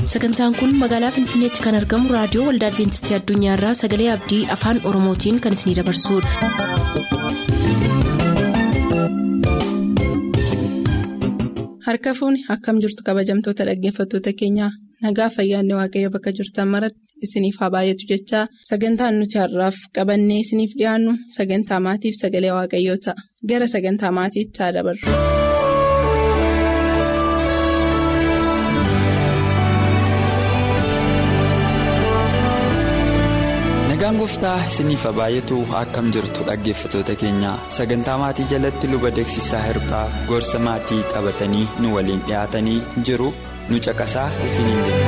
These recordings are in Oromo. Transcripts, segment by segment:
sagantaan kun magaalaa finfinneetti kan argamu raadiyoo waldaa adventistii addunyaarraa sagalee abdii afaan oromootiin kan isinidabarsudha. harka fuuni akkam jirtu kabajamtoota dhaggeeffattoota keenyaa nagaa fayyaanne waaqayyo bakka jirtan maratti isiniif haa baay'atu jechaa sagantaan nuti har'aaf qabannee isiniif dhiyaannu sagantaa maatiif sagalee waaqayyoo ta'a gara sagantaa maatiitti haa dabarru. nagaan gooftaa isiniif haa baay'atu akkam jirtu dhaggeeffattoota keenya sagantaa maatii jalatti luba deeksisaa hirphaa gorsa maatii qabatanii nu waliin dhiyaatanii jiru nu caqasaa isiniin jenna.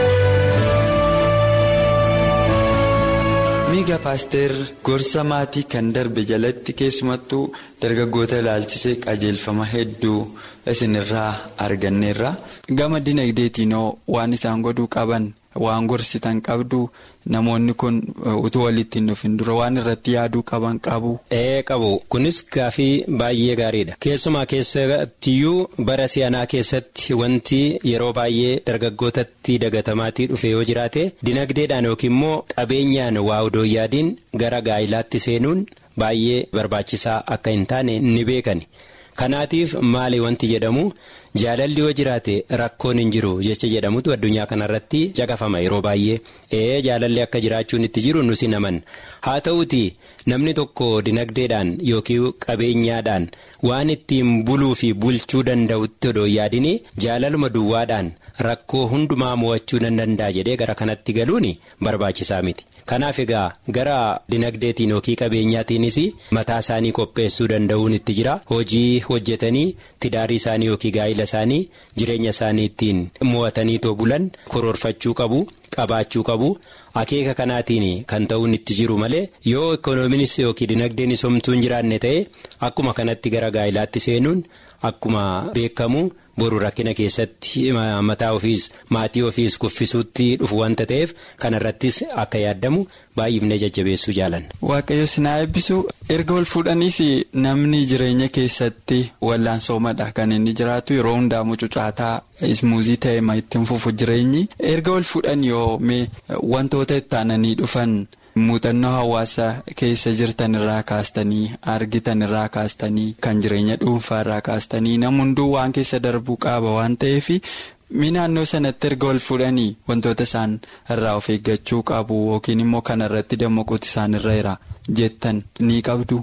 miiga paaster gorsa maatii kan darbe jalatti keessumattuu dargaggoota ilaalchisee qajeelfama hedduu isinirraa arganneerra gama dinagdeetiinoo waan isaan godhuu qaban. waan gorsitan qabdu namoonni kun utuu walitti hin dhufin dura waan irratti yaaduu qaban qabu. ee qabu kunis gaafii baay'ee gaariidha keessumaa keessattiyyuu bara si'anaa keessatti wanti yeroo baay'ee dargaggootatti dagatamaatii dhufe yoo jiraate dinagdeedhaan yookiin immoo qabeenyaan waa odoo yaadiin gara gaa'ilaatti seenuun baay'ee barbaachisaa akka hin taane ni beekani kanaatiif maali wanti jedhamu. jaalalli yoo jiraate rakkoon hin jiru jecha jedhamutu addunyaa kanarratti caqafama yeroo baay'ee ee jaalalli akka jiraachuun itti jiru nusi naman haa ta'uti namni tokko dinagdeedhaan yookiin qabeenyaadhaan waan ittiin buluu fi bulchuu danda'utti odoo yaadini jaalaluma duwwaadhaan rakkoo hundumaa mo'achuu nan danda'a jedhee gara kanatti galuun barbaachisaa miti. kanaaf egaa gara dinagdeetiin yookiin qabeenyaatiinis mataa isaanii qopheessuu danda'uun itti jira hojii hojjetanii tidaarii isaanii yookiin gaa'ila isaanii jireenya isaanii ittiin mo'atanii too bulan koroorfachuu qabu qabaachuu qabu akeeka kanaatiin kan ta'uun itti jiru malee yoo ikoonomiinis yookiin dinagdeenis homtuu hin jiraanne ta'e akkuma kanatti gara gaa'ilaatti seenuun akkuma beekamu. boru rakkina keessatti mataa ofiis maatii ofiis kuffisuutti dhufu wanta ta'eef kanarrattis akka yaaddamu baay'ifnee jajjabeessuu jaalanna. waaqayyo sinaa eebbisu erga wal fuudhaniis namni jireenya keessatti wallaansoomadha kan inni jiraatu yeroo hundaa mucucaataa ismuuzii ta'e ma ittiin fufu jireenyi erga wal fuudhan yoo mee wantoota itti aananii dhufan. muuxannoo hawaasa keessa jirtan irraa kaastanii argitan irraa kaastanii kan jireenya dhuunfaa irraa kaastanii nam hunduu waan keessa darbuu qaba waan ta'eef mi naannoo sanatti erga wal fuudhanii wantoota isaan irraa of eeggachuu qabu yookiin immoo kana irratti dammaquuti isaan irra jira jettan ni qabdu.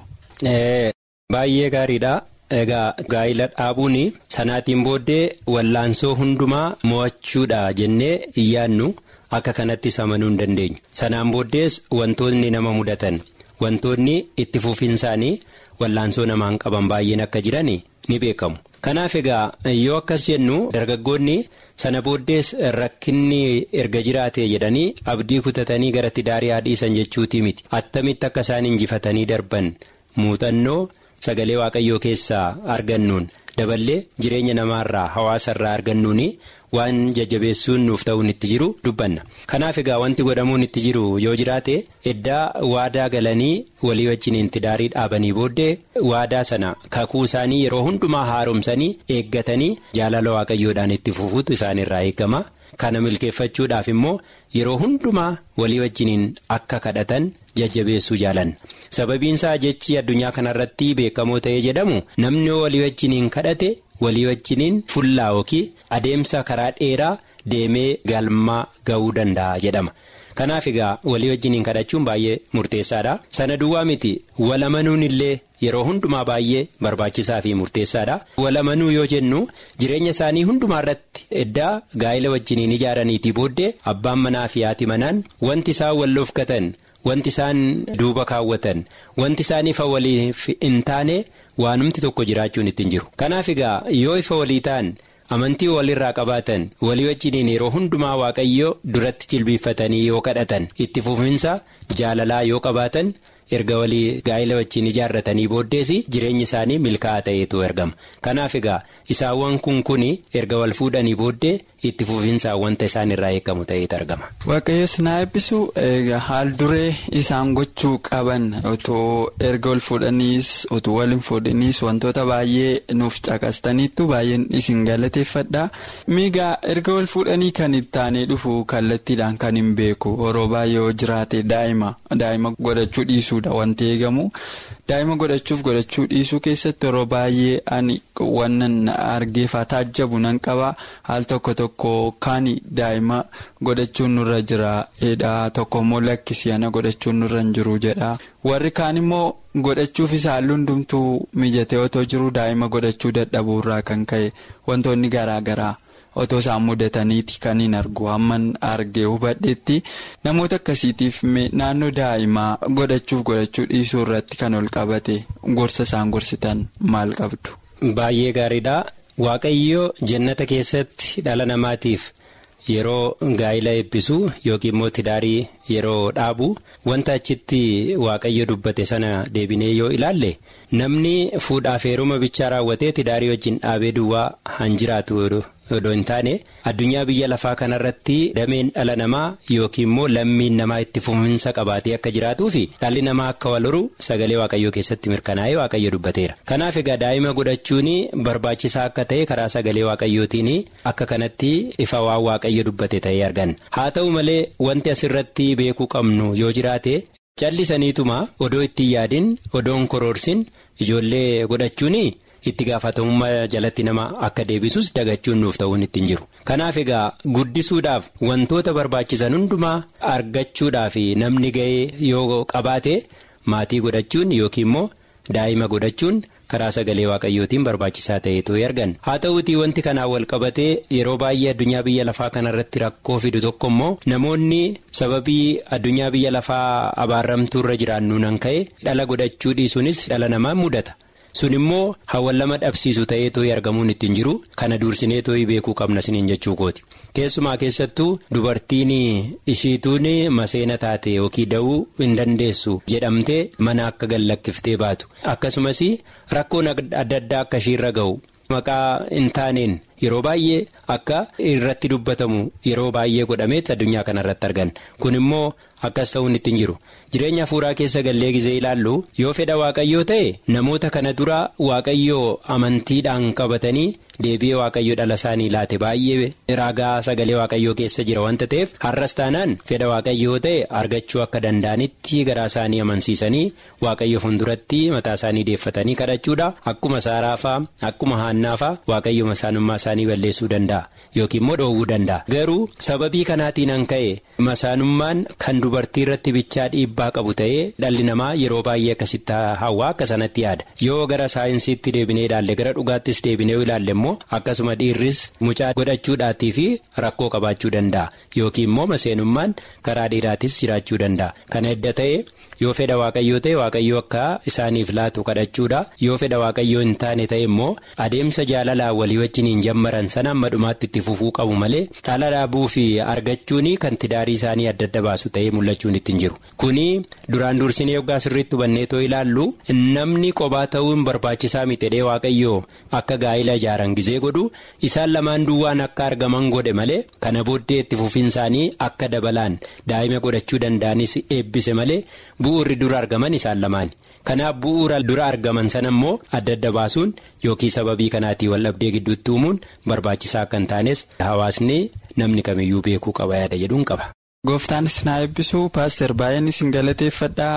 Baay'ee gaariidha. Egaa gaa'ila dhaabuun sanaatiin booddee wallaansoo hundumaa mo'achuudha jennee iyyaannu. Akka kanattis amanuu hin dandeenyu sanaan booddees wantoonni nama mudatan wantoonni itti fufiinsaanii wallaansoo namaan qaban baay'een akka jiran ni beekamu. Kanaaf egaa yoo akkas jennu dargaggoonni sana booddees rakkinni erga jiraate jedhanii abdii kutatanii gara tidaarii haadhiisan jechuutii miti attamitti akka isaan injifatanii darban muuxannoo sagalee waaqayyoo keessaa argannuun daballee jireenya namaarraa hawaasarraa argannuuni. waan jajjabeessuun nuuf ta'uun itti jiru dubbanna kanaaf egaa wanti godhamuun itti jiru yoo jiraate eddaa waadaa galanii walii wajjiniin tidaarii dhaabanii booddee waadaa sana kakuu isaanii yeroo hundumaa haaromsanii eeggatanii jaalala waaqayyoodhaan itti fufuutu isaanirraa eegama kana milkeeffachuudhaaf immoo yeroo hundumaa walii wajjiniin akka kadhatan jajjabeessuu jaalanna sababiinsaa jechi addunyaa kanarratti beekamoo ta'ee jedhamu namni walii wajjiniin kadhate. walii wajjiniin fullaa yookiin adeemsa karaa dheeraa deemee galmaa ga'uu danda'a jedhama kanaaf egaa walii wajjiniin kadhachuun baay'ee murteessaadha sana duwwaa miti walamanuun illee yeroo hundumaa baay'ee barbaachisaa fi murteessaadha walamanuu yoo jennu jireenya isaanii hundumaa irratti eddaa gaa'ila wajjiniin ijaaraniitii booddee abbaan manaa fi haati manaan wanti isaan walloofkatan wanti isaan duuba kaawwatan wanti isaan ifa waliif hin taane. waanumti tokko jiraachuun ittiin jiru kanaaf egaa yoo ifa walii ta'an amantii walirraa qabaatan walii wajjiniin yeroo hundumaa waaqayyoo duratti jilbiiffatanii yoo kadhatan itti fufinsa jaalalaa yoo qabaatan erga walii gaa'ila wajjin ijaarratanii booddees jireenyi isaanii milkaa'aa ta'eetu argama kanaaf egaa isaawwan kun kun erga wal fuudhanii booddee itti fufinsaan wanta isaan irraa eegamu ta'etu argama. Waaqayyoos na eebbisu haal duree isaan gochuu qaban otoo erga ol fuudhaniis otoo wal hin fuudhaniis wantoota baay'ee nuuf caqastaniittu baay'een isin galateeffadha. Miigaa erga wal fuudhanii kan itti aanee dhufu kallattiidhaan kan hin beeku yeroo baay'ee yoo jiraate daa'ima daa'ima godhachuu dhiisuudha wanti eegamu. daa'ima godhachuuf godhachuu dhiisuu keessatti yeroo baay'ee ani wannan argeefaa taajjabu nan qaba haal tokko tokko kan daa'ima godhachuun nurra jira jedha tokko immoo lakkisii ana godhachuun nurra hin jiru jedha warri kaan immoo godhachuuf isa halluu hundumtuu mijatee otoo jiru daa'ima godhachuu dadhabuurraa kan ka'e wantoonni garaa garaa. otoo isaan mudataniiti kan hin argu hamman argee hubadheetti namoota akkasiitiif naannoo daa'imaa godhachuuf godhachuu dhiisuu irratti kan ol qabate gorsa isaan gorsitan maal qabdu. Baay'ee gaariidha waaqayyo jannata keessatti dhala namaatiif yeroo gaa'ila eebbisu yookiin immoo tidaarii yeroo dhaabu wanta achitti waaqayyo dubbate sana deebinee yoo ilaalle namni fuudhaaf heeruma bichaa raawwatee tidaarii wajjin dhaabee duwwaa han jiraatu. odoo hin taane addunyaa biyya lafaa kanarratti dameen dhala namaa yookiin immoo lammiin namaa itti fufinsa qabaatee akka jiraatuu fi dhalli namaa akka wal horu sagalee waaqayyoo keessatti mirkanaa'ee waaqayyo dubbateera. kanaaf egaa daa'ima godhachuun barbaachisaa akka ta'e karaa sagalee waaqayyootiin akka kanatti ifa waan waaqayyo dubbate ta'ee argan haa ta'u malee wanti asirratti beekuu qabnu yoo jiraate callisaniituma odoo ittiin yaadin odoon koroorsin ijoollee godhachuun. itti gaafatamummaa jalatti nama akka deebisus dagachuun nuuf ta'uun ittiin jiru kanaaf egaa guddisuudhaaf wantoota barbaachisan hundumaa argachuudhaaf namni ga'ee yoo qabaate maatii godhachuun yookiin immoo daa'ima godhachuun karaa sagalee waaqayyootiin barbaachisaa ta'etu argan haa ta'uutii wanti kanaan wal qabatee yeroo baay'ee addunyaa biyya lafaa kanarratti rakkoo fidu tokko immoo namoonni sababii addunyaa biyya lafaa abaarramtuu irra jiraannu nan ka'e dhala godhachuu dhiisuunis dhala namaa mudata. sun immoo hawwan lama dhabsiisu ta'eetoo argamuun ittiin jiru kana dursineetoo beekuu qabna siniin jechuu kooti keessumaa keessattuu dubartiin ishiituun maseena taate yookiin da'uu hin dandeessu jedhamtee mana akka gallakkiftee baatu akkasumas rakkoon adda addaa akka ishiirra ga'u maqaa hin taaneen yeroo baay'ee akka irratti dubbatamu yeroo baay'ee godhameet addunyaa kanarratti argan kun immoo akkas ta'uun ittiin jiru. jireenya hafuuraa keessa gallee gizee ilaallu yoo fedha waaqayyoo ta'e namoota kana dura waaqayyoo amantiidhaan qabatanii deebi'ee waaqayyo dhala isaanii laate baay'ee raagaa sagalee waaqayyoo keessa jira wanta ta'eef har'as taanaan fedha waaqayyoo ta'e argachuu akka danda'anitti garaa isaanii amansiisanii waaqayyo fuulduratti mataa isaanii deeffatanii kadhachuudha akkuma saaraafaa akkuma haannaafaa waaqayyo masaanummaa isaanii balleessuu danda'a yookiin immoo dhoowwuu danda'a garuu sababii kanaatiin an ka'e masaanummaan kan dubartii irratti bichaa dhiibbaa qabu ta'ee dhalli namaa yeroo baay'ee akkasitti hawaa akka sanatti yaada yoo gara saayinsiitti deebinee ilaalle gara dhugaattis deebinee ilaalle immoo akkasuma dhiirris mucaa godhachuudhaatii fi rakkoo qabaachuu danda'a yookiin immoo maseenummaan karaa dhiiraatis jiraachuu danda'a kana edda ta'e yoo fedha waaqayyoo ta'e waaqayyoo akka isaaniif laatu kadhachuudha yoo fedha waaqayyoo hin taane ta'e immoo adeemsa jaalalaa walii wajjin hin jammaran sana amma dhumaatti itti fufuu qabu malee dhala dhaabuu fi argachuun kan tidaarii isaanii adda adda baasu ta'ee mul'achuun ittiin jiru kuni duraan dursinee yoggaa sirriitti hubanneetoo ilaallu namni qobaa ta'uun barbaachisaa mitedhee waaqayyoo akka gaa'ila ijaaran gizee godhu isaan lamaan duwwaan akka argaman godhe malee kana booddee itti fufiinsaanii akka dabalaan daa'ima godhachuu danda'anis eebbise malee bu'uurri dura argaman isaan lamaan kanaaf bu'uura dura argaman sana immoo adda adda baasuun yookiin sababii kanaatii waldhabdee gidduutti uumuun barbaachisaa akka hin taanes hawaasni namni kamiyyuu beekuu qaba yaada jedhuun qaba. Gooftaanis na eebbisu paaster baay'een isin galateeffadhaa.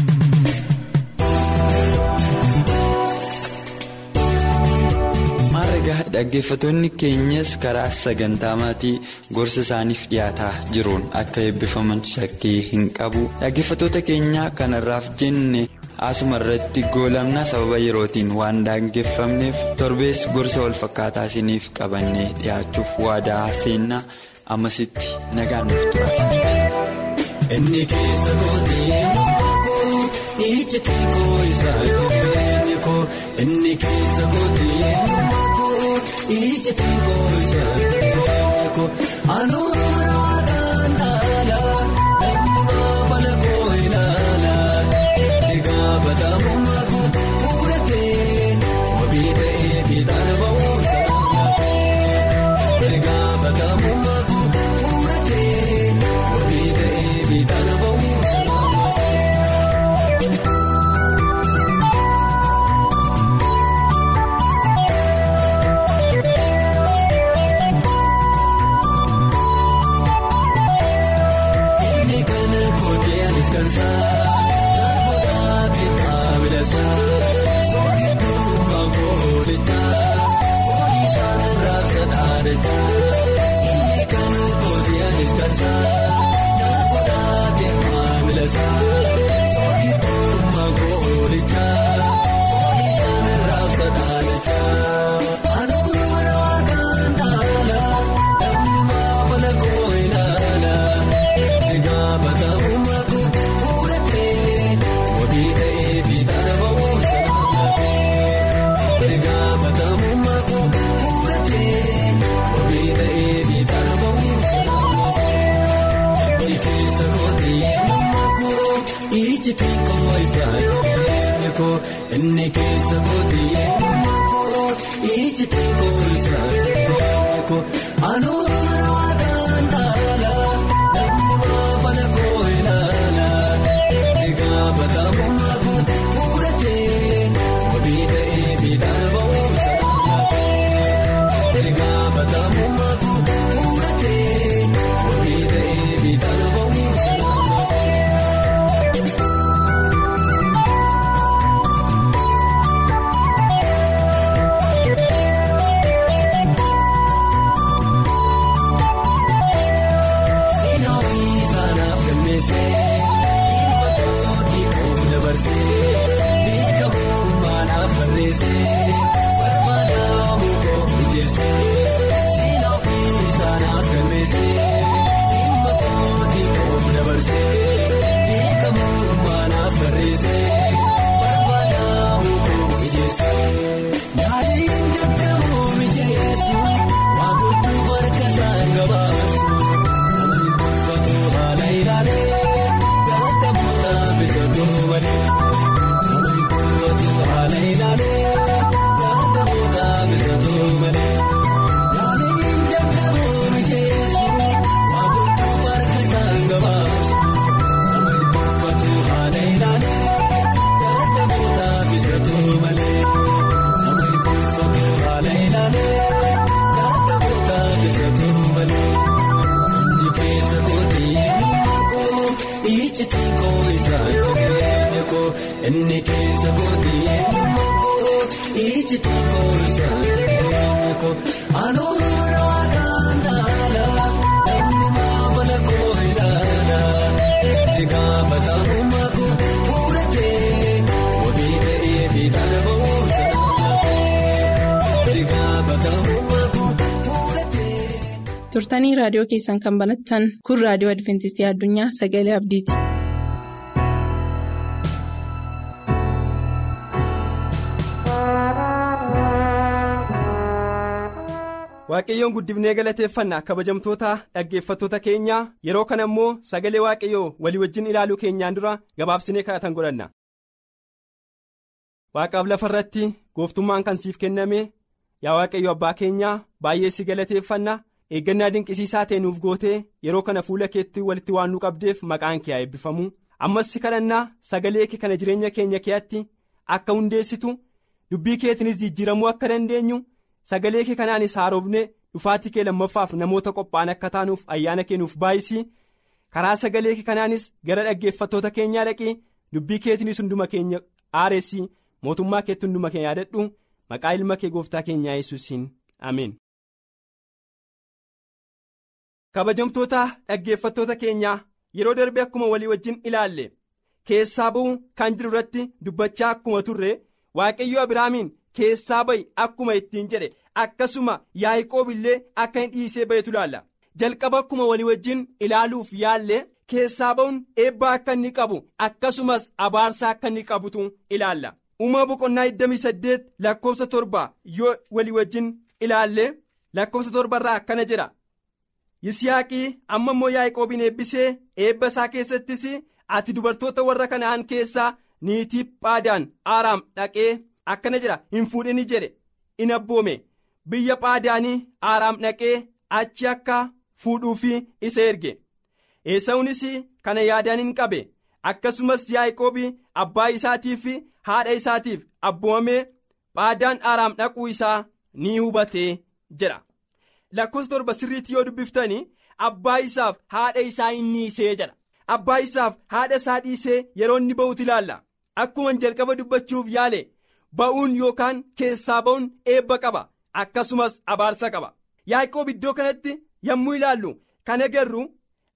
Maarregaa dhaggeeffattoonni keenyas karaa sagantaa maatii gorsa isaaniif dhiyaataa jiruun akka eebbifaman shakkii hin qabu dhaggeeffattoota keenya kanarraaf jenne asuma irratti goolamna sababa yerootiin waan dhaggeeffamneef torbees gorsa wal fakkaataa isiniif qabannee dhiyaachuuf waadaa seennaa. ammasitti nagaan nuuf turaas. Inni keessa kootee koo ijjatee koo isaa jireenya koo inni keessa kootee koo ijjatee koo isaa jireenya koo anuuraan dhaala namni maamala koo ilaala itti gaafatamu maku fuudhatee wabii ta'ee fi taana ba'uu sana itti gaafatamu. Inni keessa kooti eenyummaa koo iji xiqqoo isaa koo anuura waaqaan taala namni maafala koo ilaala itti gaafatamummaa koo fuudhatee wabii ta'ee miidhaa ba'uun sanarraa itti gaafatamummaa koo fuudhatee wabii ta'ee miidhaa ba'uun sanarraa. Inni keessa kooti eenyummaa koo iji xiqqoo isaa jireenya koo anuura waaqaan taala namni maafala koo ilaala itti gaafatamummaa koo fuudhatee wabii ta'ee miidhaan ba'uun sanarraa itti gaafatamummaa koo fuudhatee. turtanii raadiyoo keessan kan banattan kun raadiyoo adventistii addunyaa sagalee abdiiti. waaqayyoon guddifnee galateeffannaa kabajamtoota dhaggeeffattoota keenyaa yeroo kana immoo sagalee waaqayyoo walii wajjin ilaaluu keenyaan dura gabaabsinee kadhatan godhanna. waaqaaf lafa irratti gooftummaan kan siif kenname yaa waaqayyo abbaa keenyaa baay'ee si galateeffanna eeggannaa dinqisiisaa ta'e nuuf gootee yeroo kana fuula keetti walitti waan nu qabdeef maqaan kee haa eebbifamu ammas si kadhannaa sagalee kee kana jireenya keenya keetti akka hundeessitu dubbii keetinis jijjiiramuu akka dandeenyu. sagalee kee kanaanis haarofne dhufaatii kee lammaffaaf namoota qophaa'an akka taanuuf ayyaana kee nuuf baay'isii karaa sagalee kee kanaanis gara dhaggeeffattoota keenyaa dhaqii dubbii keetiinis hunduma keenya aareessii mootummaa keetti hunduma keenya yaadadhu maqaa ilma kee gooftaa keenyaa yesuusiin ameen. kabajamtoota dhaggeeffattoota keenyaa yeroo darbe akkuma walii wajjin ilaalle keessaa ba'uu kan jiru irratti dubbachaa akkuma turre waaqayyo abiraamiin. keessaa ba'i akkuma ittiin jedhe akkasuma yaa'ikoob illee akka hin dhiisee bahetu ilaalla jalqaba akkuma walii wajjin ilaaluuf yaalle keessaa ba'uun eebbaa akka inni qabu akkasumas abaarsaa akka inni qabutu ilaalla uumama boqonnaa 28 lakkoofsa torba yoo walii wajjin ilaalle lakkoofsa torbarraa akkana jedha yisihaaqii amma immoo yaa'ikoobiin eebbisee eebba isaa keessattis ati dubartoota warra kana'aan keessaa niitii phaadaan aaraam dhaqee. akkana jedha hin fuudhini jedhe in abboome biyya phaadaanii aaraam dhaqee achi akka fuudhuufi isa erge eesawunis kana yaadaan hin qabe akkasumas yaa'ikoobi abbaa isaatiif fi haadha isaatiif abboomamee phaadaan aaraam dhaquu isaa ni hubatee jedha lakkoofsa torba sirriitti yoo dubbiftanii abbaa isaaf haadha isaa hin dhiisee jedha abbaa isaaf haadha isaa dhiisee yeroo inni ba'uutu ilaalla akkuma jalqaba dubbachuuf yaale. ba'uun yookaan keessaa ba'uun eebba qaba akkasumas abaarsa qaba yaa'ikoob iddoo kanatti yommuu ilaallu kan agarru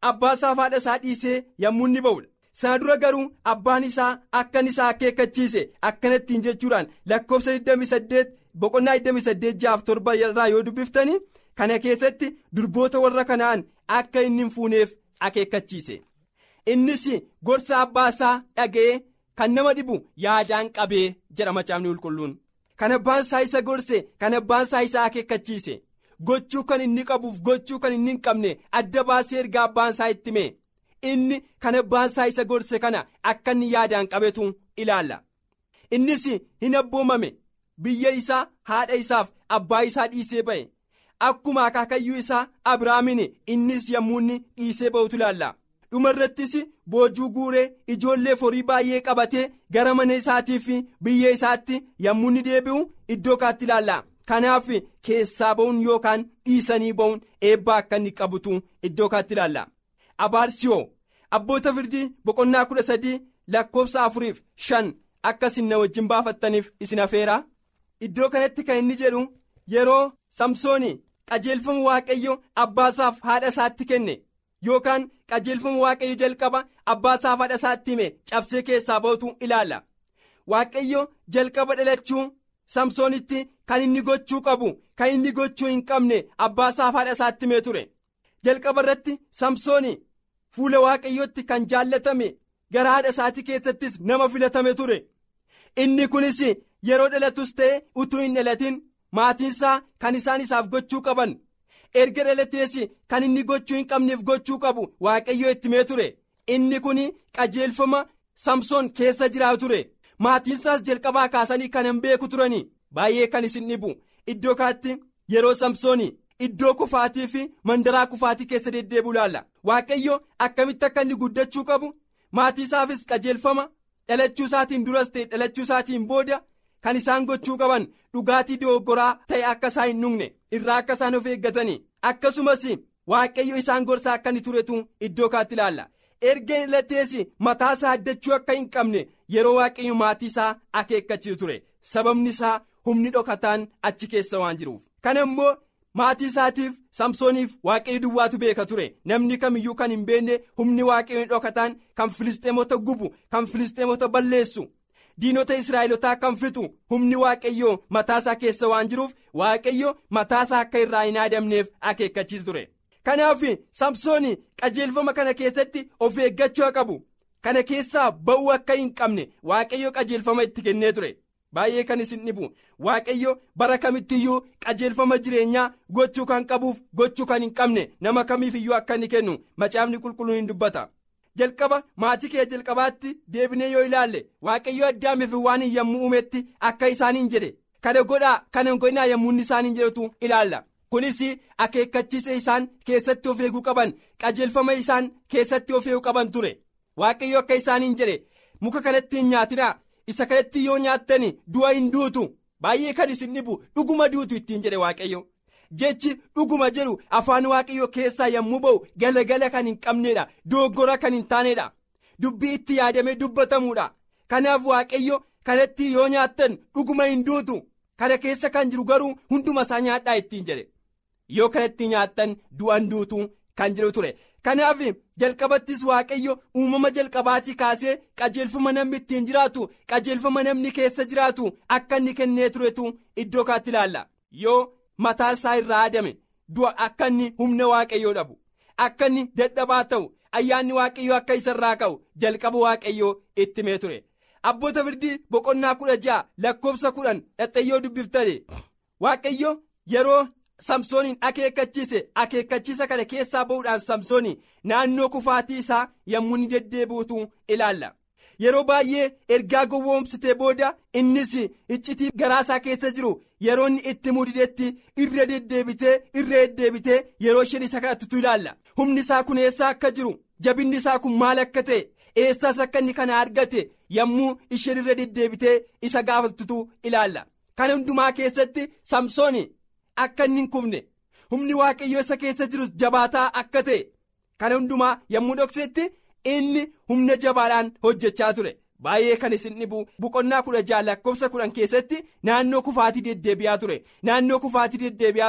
abbaa isaa haadha isaa dhiisee yommuu inni ba'udha. sana dura garuu abbaan isaa akkan isaa akeekkachiise akkanattiin jechuudhaan lakkoofsa 28 boqonnaa 28 jaaf torba irraa yoo dubbiftanii kana keessatti durboota warra kanaan akka inni hin fuuneef akeekkachiise innis gorsa abbaa isaa dhaga'ee kan nama dhibu yaadaan qabee jedha macaafni qulqulluun kan abbaan isaa isa gorse kan abbaan isaa isa akeekkachiise gochuu kan inni qabuuf gochuu kan inni hin qabne adda baasee erga abbaan isaa itti hime. inni kan abbaan isaa isa gorse kana akka inni yaadaan qabetu ilaalla innis hin abboomame biyya isaa haadha isaaf abbaa isaa dhiisee ba'e akkuma akaakayyuu isaa abrahaamin innis yommuu inni dhiisee ba'utu ilaalla dhumarrattis boojuu guuree ijoollee horii baay'ee qabatee gara mana isaatii fi biyya isaatti yommuu inni deebi'u iddoo kaatti ilaalla kanaaf keessaa ba'uun yookaan dhiisanii ba'uun eebbaa akka inni qabutu iddoo kaatti ilaalla. abaarsiyoo abboota firdii boqonnaa kudha sadii lakkoofsa afuriif shan akka isin na wajjin baafattaniif isin afeeraa iddoo kanatti kan inni jedhu yeroo samsooni qajeelfama waaqayyo abbaasaaf haadha isaatti kenne yookaan qajeelfama waaqayyo jalqaba abbaasaaf haadha isaatti hime cabsee keessaa ba'utu ilaalla waaqayyo jalqaba dhalachuu samsoonitti kan inni gochuu qabu kan inni gochuu hin qabne abbaasaaf haadha isaatti himee ture. jalqaba irratti samsooni fuula waaqayyootti kan jaallatame gara haadha isaatii keessattis nama filatame ture inni kunis yeroo dhalatus ta'e utuu hin dhalatin maatiinsaa kan isaan isaaf gochuu qaban erga dhalatees kan inni gochuu hin qabneef gochuu qabu waaqayyoo itti himee ture inni kun qajeelfama samsoon keessa jiraatu ture maatiinsaas jalqabaa kaasanii kan hin beeku turanii baay'ee kan isin dhibu iddoo kaatti yeroo samsooni. Iddoo kufaatii fi mandaraa kufaatii keessa deddeebi'u ilaalla waaqayyo akkamitti akka inni guddachuu qabu maatii isaafis qajeelfama dhalachuu isaatiin duras ta'e dhalachuu isaatiin booda kan isaan gochuu qaban dhugaatii dogoggoraa ta'e akka isaan hin dhugne irraa akka isaan of eeggatanii akkasumas waaqayyo isaan gorsaa akka inni turetu iddoo kaatti ilaalla erga dhalatees mataa isaa addachuu akka hin qabne yeroo waaqayyo maatii isaa akeekkachiisu ture sababni isaa humni dhokataan achi keessa waan jiruuf kana immoo. maatii isaatiif samsooniif waaqayyo duwwaatu beeka ture namni kamiyyuu kan hin beekne humni waaqayyo dhokataan kan filisxeemota gubu kan filisxeemota balleessu diinota israa'elotaa kan fixu humni waaqayyo mataasaa keessa waan jiruuf waaqayyo mataasaa akka irraa hin aadamneef akeekkachiisu ture kanaaf samsooni qajeelfama kana keessatti of eeggachuu qabu kana keessaa ba'uu akka hin qabne waaqayyo qajeelfama itti kennee ture. baay'ee kan isin dhibu waaqayyo bara kamittiyyuu qajeelfama jireenyaa gochuu kan qabuuf gochuu kan hin qabne nama kamiif iyyuu akka inni kennu macaafni qulqulluun hin dubbata jalqaba maatii kee jalqabaatti deebinee yoo ilaalle waaqayyo addaamiif waan hin yommuu uumetti akka isaaniin jedhe kana godhaa kana godhinaa yommuu inni isaaniin jedhetu ilaalla kunis akeekkachiisa isaan keessatti of eeguu qaban qajeelfama isaan keessatti of eeguu qaban ture waaqayyo akka isaaniin jedhe muka kanatti hin nyaatinaa. isa kanatti yoo nyaattan du'a hin duutu baay'ee kan isin dhibu dhuguma duutu ittiin jedhe waaqayyo jechi dhuguma jedhu afaan waaqayyo keessaa yommuu ba'u galagala kan hin qabneedha dogoggora kan hin taanedha dubbii itti yaadamee dubbatamuudha kanaaf waaqayyo kanatti yoo nyaattan dhuguma hin duutu kana keessa kan jiru garuu hunduma isaa nyaadhaa ittiin jedhe yoo kanatti nyaattan du'an duutu kan jedhu ture. kanaaf jalqabattis waaqayyo uumama jalqabaatii kaasee qajeelfama namni ittiin jiraatu qajeelfama namni keessa jiraatu akka inni kennee turetu iddoo kaatti ilaalla yoo mataa isaa irraa aadame du'a akka inni humna waaqayyoo dhabu akka inni dadhabaa ta'u ayyaanni waaqayyoo akka isa irraa ka'u jalqaba waaqayyoo itti himee ture abboota firdii boqonnaa kudha ja'a lakkoofsa kudhan dhaxxayyoo dubbiftane waaqayyo yeroo. samsooniin akeekkachiise akeekkachiisa kana keessaa ba'uudhaan samsooni naannoo kufaatii isaa yommuu inni deddeebi'utu ilaalla yeroo baay'ee ergaa gowwoomsitee booda innis iccitii garaasaa keessa jiru yeroo inni itti mudidetti irra deddeebitee irra deddeebitee yeroo isheen isa kadhattutu ilaalla humni isaa kun eessaa akka jiru jabinni isaa kun maal akka ta'e eessaas akka inni kana argate yommuu isheen irra deddeebitee isa gaafattutu ilaalla kana hundumaa keessatti samsooni. Akka inni hin kufne humni waaqayyoo isa keessa jiru jabaataa akka ta'e kana hundumaa yommuu dhoksetti inni humna jabaadhaan hojjechaa ture baay'ee kan isin dhibu boqonnaa kudha ja'a lakkoofsa kudhan keessatti naannoo kufaatii deddeebi'aa ture naannoo kufaatii deddeebi'aa ture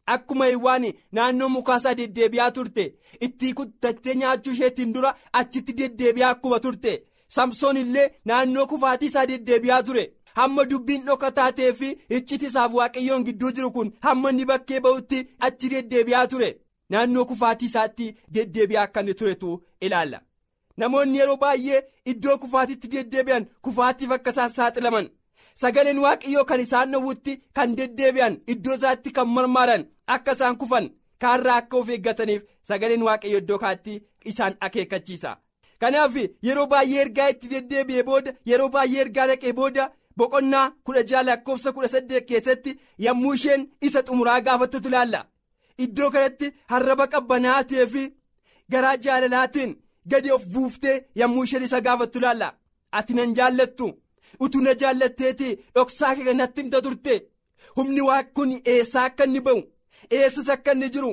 akkuma hiwwaan naannoo mukaasaa deddeebi'aa turte itti kuttattee nyaachuu isheetiin dura achitti deddeebi'aa akkuma turte samsoon illee naannoo kufaatii isaa deddeebi'aa ture hamma dubbiin dhoka taatee fi icciti isaaf waaqayyoon gidduu jiru kun hamma inni bakkee ba'utti achi deddeebi'aa ture naannoo kufaatii isaatti deddeebi'aa akka inni turetu ilaalla. namoonni yeroo baay'ee iddoo kufaatiitti deddeebi'an kufaatiif akka isaan saaxilaman sagaleen waaqayyoo kan isaan dhowwutti kan deddeebi'an iddoo isaatti kan marmaaran akka isaan kufan kaarraa akka of eeggataniif sagaleen waaqayyo iddoo kaatti isaan akeekkachiisa kanaaf yeroo baay'ee ergaa itti deddeebi'ee booda yeroo baay'ee ergaa dhaqee booda boqonnaa kudha jaha lakkoofsa kudha saddeet keessatti yommuu isheen isa xumuraa gaafattutu ilaalla iddoo kanatti harraba qabbanaa'aa ta'ee fi garaa jaalalaatiin. gadi of buuftee yommuu isheen isa gaafattu ilaalla ati nan jaallattu utuu na jaallatteeti dhoksaa kee natti himta turte humni waa kun eessaa akka inni ba'u eessas akka inni jiru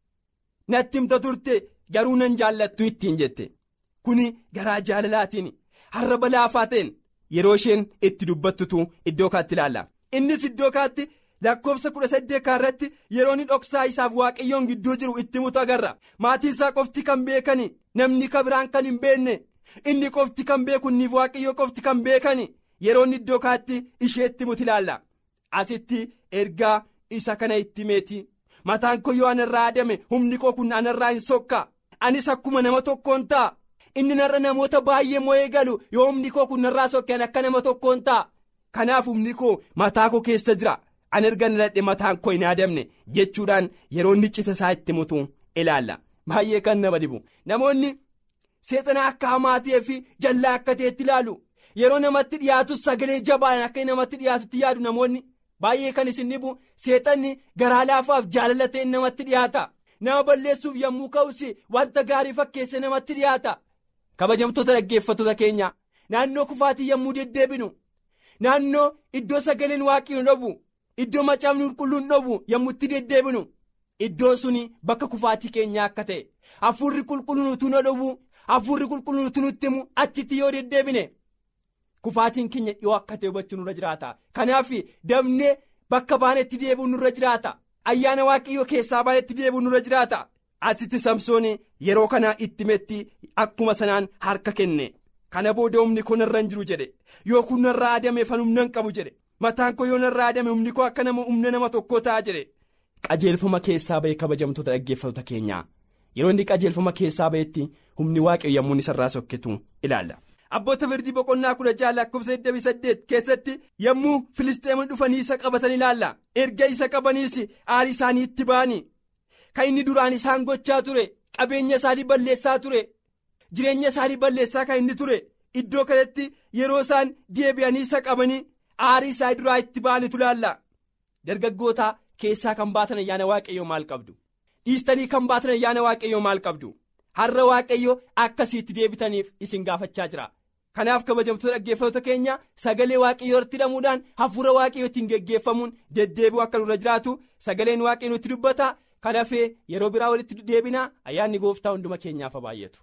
natti himta turte garuu nan jaallattu ittiin jette kuni garaa jaalalaatiin harraba laafaa ta'een yeroo isheen itti dubbattutu iddoo kaatti ilaalla innis iddoo kaatti. lakkoofsa kudha saddeet irratti yeroo inni dhoksaa isaaf waaqayyoon gidduu jiru itti mutu agarra maatii isaa qofti kan beekani namni kabiraan kan hin beekne inni qofti kan beeku inni waaqayyoo qofti kan beekani yeroo inni iddoo kaatti isheetti mutu ilaalla asitti ergaa isa kana itti meeti mataan koo yoo anarraa adame humni koo kun anarraa hin sokka anis akkuma nama tokkoon ta'a inni narra namoota baay'ee mo'ee galu yoo humni koo kun narraa sokkeen akka nama tokkoon ta'a kanaaf humni koo mataa koo keessa jira. an erga naladhe mataan koo hin adamne jechuudhaan yeroo inni cita isaa itti mutu ilaalla baay'ee kan nama dhibu namoonni seexana akka hamaa ta'ee fi jallaa akka ta'etti ilaalu yeroo namatti dhiyaatus sagalee jabaan akka namatti dhiyaatutti yaadu namoonni baay'ee kan isin dhibu seexanni garaa laafaaf jaalala ta'een namatti dhiyaata nama balleessuuf yommuu ka'us wanta gaarii fakkeesse namatti dhiyaata kabajamtoota dhaggeeffattoota keenya naannoo kufaatii yommuu deddeebinu naannoo iddoo sagaleen waaqayyoon dhabu. iddoo macaafni qulqulluun dhobu yommuu itti deddeebinu iddoon suni bakka kufaatii keenyaa akka ta'e hafuurri qulqulluun utuu na dhobu hafuurri qulqulluun utuu nutti himu achitti yoo deddeebine kufaatiin keenya dhiyoo akka ta'e hubachuu nurra jiraata kanaaf dabnee bakka baanetti deebi'u nurra jiraata ayyaana waaqayyoo keessaa baanetti deebi'u nurra jiraata asitti samsoon yeroo kana itti metti akkuma sanaan harka kenne kana booda humni kun irra hin jiru jedhe yoo kun irraa adame fan humna hin qabu jedhe. mataan koo yoo narraa adame humni koo akka nama humna nama tokkoo ta'a jedhe qajeelfama keessaa ba'e kabajamtoota dhaggeeffattoota keenyaa yeroo inni qajeelfama keessaa ba'etti humni waaqayyo yommuu isarraa sokketu ilaalla. abboota firdii boqonnaa kudha jaha lakkoofsa 28 keessatti yommuu filisteemon dhufanii isa qabatan ilaalla erga isa qabaniis aarii isaanii itti ba'anii kan inni duraan isaan gochaa ture qabeenya isaanii balleessaa ture jireenya isaanii balleessaa kan inni ture iddoo kanatti yeroo isaan deebi'anii isa qabanii. aarii isaa duraa itti ba'anitu ilaalla dargaggoota keessaa kan baatan ayyaana waaqayyoo maal qabdu dhiistanii kan baatan ayyaana waaqayyoo maal qabdu har'a waaqayyo akkasiitti deebitaniif isin gaafachaa jira kanaaf kabajamtoota dhaggeeffattoota keenya sagalee waaqayyoo irratti hidhamuudhaan hafuura waaqayyoo ittiin geggeeffamuun deddeebi'u akka nurra jiraatu sagaleen waaqayyoo nutti dubbata kanafee yeroo biraa walitti deebinaa ayyaanni gooftaa hunduma keenyaaf baay'atu.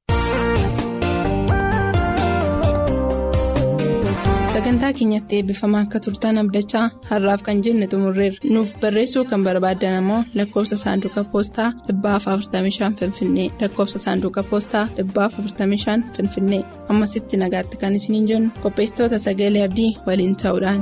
sagantaa keenyatti eebbifamaa akka turtan abdachaa har'aaf kan jenne xumurreerra nuuf barreessuu kan barbaaddan ammoo lakkoofsa saanduqa poostaa 45 finfinnee lakkoofsa saanduqa poostaa 45 finfinnee ammasitti nagaatti kan isiniin jennu qopheessitoota sagalee abdii waliin ta'uudhaan.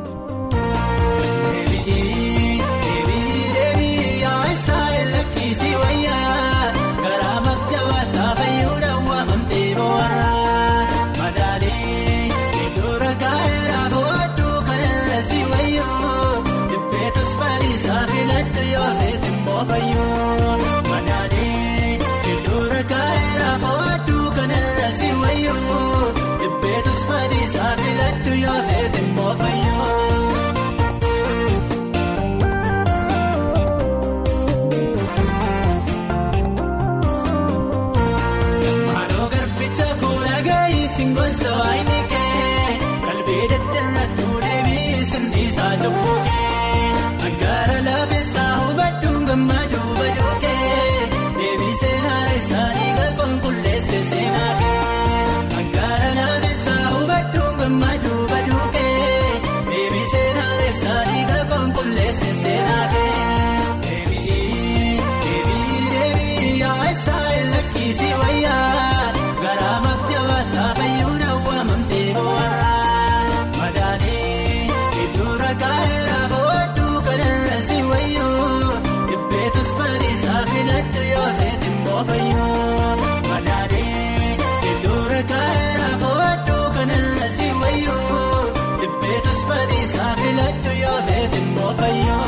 Yoo feete mboo fayyoo. lakkisii wayyaa garaa mabjabaataa fayyuu daawwamamtee boo'arraa madaanii iddoo rakkaa'eera booduu kanarra si wayyuu dhibbeetus badiisaa filadhu yoo feeti immoo fayyuu madaanii iddoo rakkaa'eera booduu kanarra si wayyuu dhibbeetus badiisaa filadhu yoo feeti immoo fayyuu.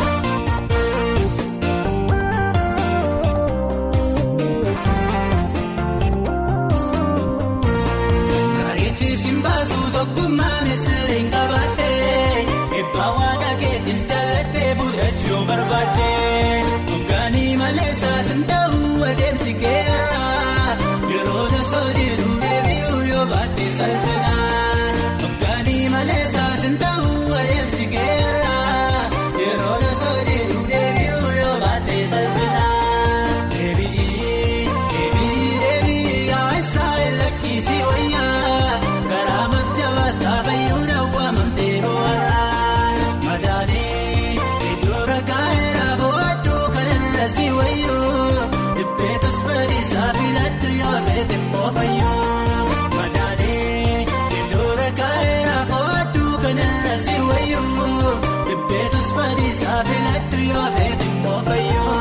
Karichi simbaasu tokkummaa misiriin qabattee eebbaa waaqa keetis jallattee fudhachuu barbaadde Ofgaanii malee saasin ta'uu adeemsi keeraa yeroo tasoo jiru deebi'uu yoo baatte salphina Ofgaanii malee saasin ta'uu adeemsi keeraa yeroo tasoo jiru deebi'uu yoo baatte salphina. Deebi'ii deebi'ii deebi'ii yaa'isaa lakkisii wayyaa karaa mabjabaataa fayyuu daawwamamtee boo'arraa madaanii iddoo rakkaa'eera booduu kanarra si wayyuu dhibbeetus badiisaa filadhu yoo feete immoo fayyuu madaanii iddoo rakkaa'eera booduu kanarra si wayyuu dhibbeetus badiisaa filadhu yoo feete immoo fayyuu.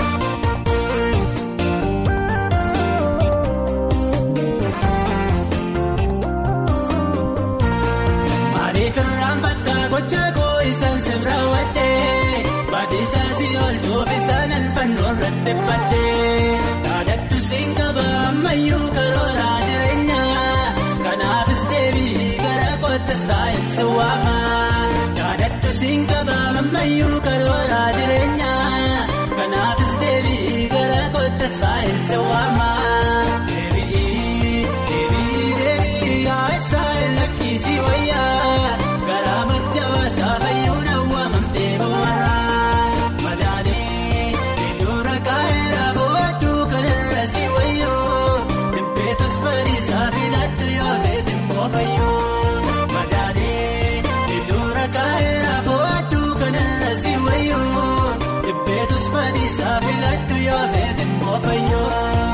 Maaliif irraan fattaa gocha koo isaan sirra wadhee baadhiisaa si oolchuuf isaan alfannoo irratti baddee dhaadhattu siin qaba ammayyuu karooraa jireenyaa kanaafis deebii gara kootti saayinsi waama dhaadhattu siin qaba ammayyuu karooraa jireenyaa kanaafis deebii gara kootti saayinsi waama. Deebii deebii deebii yaa'isaa lakkisii wayyaa garaa mabjabaataa fayyuu daawwamamtee boo'arraa madaanii iddoo rakkaa'eera booduu kanarra si wayyuu dhibbeetus badiisaa filadhu yoo feete immoo fayyuu madaanii iddoo rakkaa'eera booduu kanarra si wayyuu dhibbeetus badiisaa filadhu yoo feete immoo fayyuu.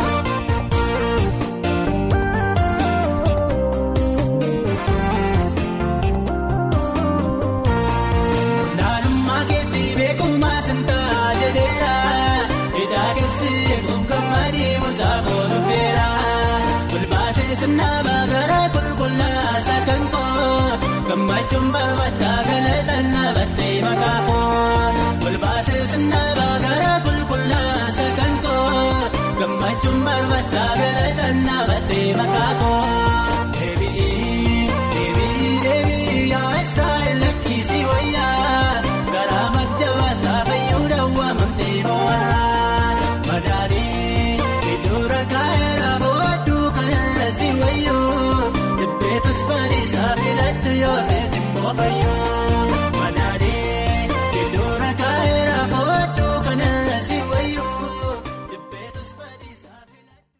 Naannummaa keetti beekumaa sintaa jedheera. Hidhaa keessi eeguuf gammadii mucaa koonu feera. Olbaasee sinnaabaa gara qulqullaasa kan koo. Gammachuun barbaaddaa galataan dhaabattee maqaa koo. Olbaasee sinnaabaa gara qulqullaasa kan koo. Gammachuun barbaaddaa galataan dhaabattee maqaa koo.